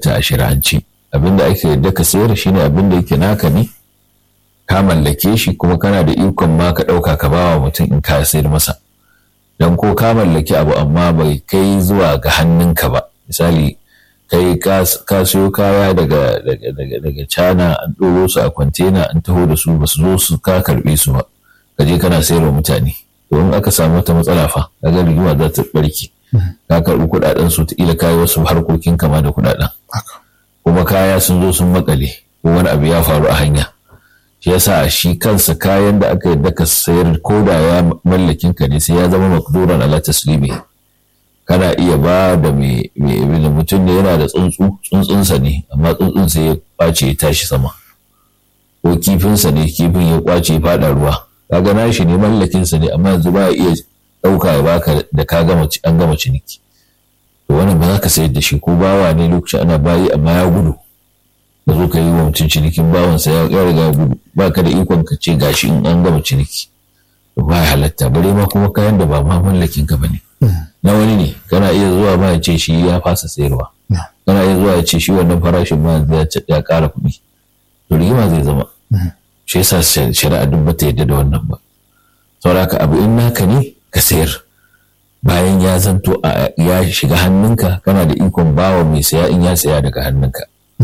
halatta a shari'ance abin da ake yadda ka sayar shine abin da yake naka ne ka mallake shi kuma kana da ikon ma ka ɗauka ka bawa mutum in ka sayar masa don ko ka mallaki abu amma bai kai zuwa ga hannunka ba misali kai ka siyo kaya daga daga cana an ɗoro su a kwantena an taho da su ba su zo su ka karɓe su ba ka je kana sayarwa mutane domin aka samu wata matsala fa kaga rigima za ta barke ka karɓi kuɗaɗen su ta ila kayi wasu harkokin kama da kuɗaɗen kuma kaya sun zo sun makale ko wani abu ya faru a hanya shi yasa shi kansa kayan da aka yadda ka sayar ko da ya mallakin ka ne sai ya zama makduran ala taslimi kana iya ba da mai mutum ne yana da tsuntsu tsuntsunsa ne amma tsuntsun sai ya kwace ya tashi sama ko kifinsa ne kifin ya kwace ya fada ruwa kaga nashi ne mallakinsa ne amma yanzu ba iya ɗauka ya baka da ka gama an gama ciniki to wannan ba za ka sayar da shi ko bawa ne lokacin ana bayi amma ya gudu ka zo ka yi wa mutum cinikin bawansa ya riga ya gudu ba ka da ikon ka ce gashi in an gama ciniki to ba ya halatta bare ma kuma kayan da ba ma mallakin ka bane na wani ne kana iya zuwa ma ya ce shi ya fasa sayarwa kana iya zuwa ya ce shi wannan farashin ma ya ƙara kuɗi to rigima zai zama shi yasa shari'a duk bata yadda da wannan ba saboda haka abu in naka ne ka sayar bayan ya zanto ya shiga hannunka kana da ikon bawa mai saya in ya saya daga hannunka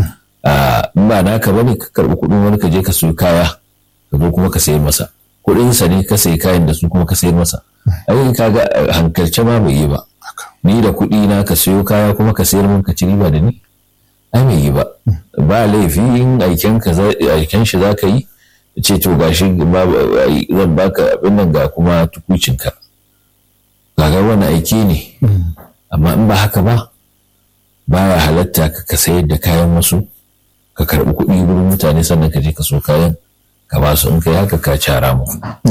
in ba naka bane ka karɓi kuɗin wani ka je ka siyo kaya ka zo kuma ka sayar masa kuɗinsa ne ka sayi kayan da su kuma ka sayar masa ai kaga hankalce ma bai yi ba ni da kuɗi na ka siyo kaya kuma ka sayar min ka ci riba da ni ai bai yi ba ba laifi in aiken ka aiken shi za ka yi ce to gashi zan baka abin nan ga kuma tukucinka kaga wani aiki ne amma in ba haka ba baya halatta ka sayar da kayan wasu ka karɓi kuɗi wurin mutane sannan ka je ka so kayan ka ba su in kai haka ka cara mu.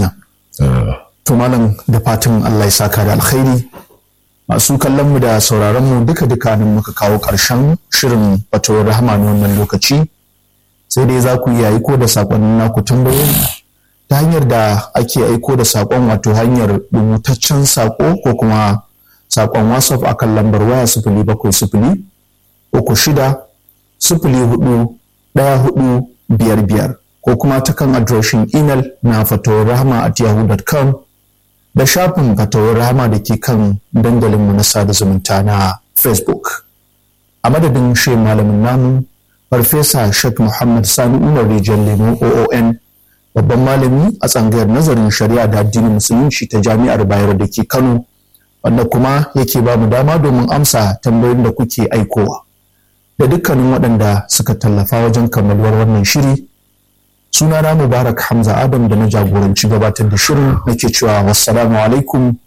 To malam da fatan Allah ya saka da alkhairi masu kallon mu da sauraron mu duka duka nan muka kawo ƙarshen shirin fatawar rahama na wannan lokaci sai dai za ku iya aiko da saƙonnin naku tambayoyi ta hanyar da ake aiko da saƙon wato hanyar rubutaccen saƙo ko kuma saƙon whatsapp akan lambar waya sifili bakwai sifili uku shida sifili hudu ɗaya hudu biyar biyar ko kuma ta kan adireshin imel na fatawar rahama at yahoo.com da shafin fatawar rahama da ke kan dandalinmu na sada zumunta na facebook a madadin shi malamin namu farfesa sheikh muhammad sani umar rijiyar lemo oon babban malami a tsangayar nazarin shari'a da addinin musulunci ta jami'ar bayar da ke kano wanda kuma yake ba mu dama domin amsa tambayoyin da kuke aikowa da dukkanin waɗanda suka tallafa wajen kammaluwar wannan shiri sunana mubarak hamza adam da na jagoranci gabatar da shirin nake cewa wassalamu alaikum